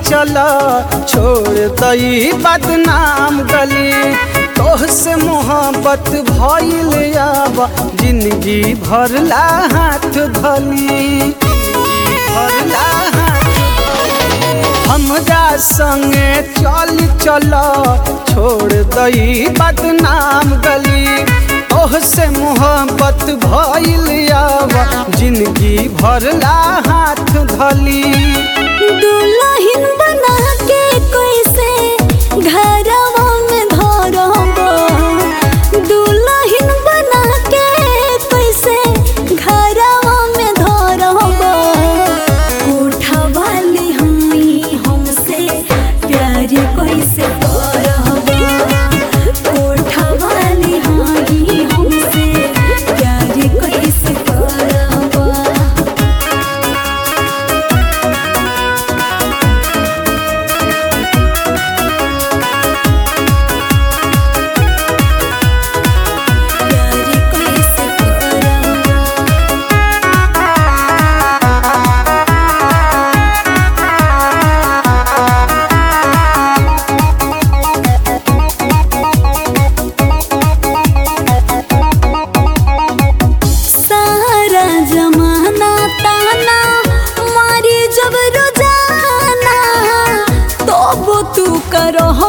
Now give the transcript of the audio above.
चला छोड़ दई बदनाम गली तोह से मोहब्बत भइल आबा जिंदगी भरला हाथ धली जिंदगी भरला हाथ हमरा संगे चल चल छोड़ दई बदनाम गली तोह से मोहब्बत भइल आबा जिंदगी भरला हाथ धली दुल्हन बना के कैसे घरवा में धरब दुल्हन बना के कैसे घरवा में धरब उठवाली हई हमसे प्यार कैसे करब उठवाली हई हमसे प्यार कैसे करब प्यार कैसे करब सारा जमाना ताना मारी जब रोजाना तब तू करह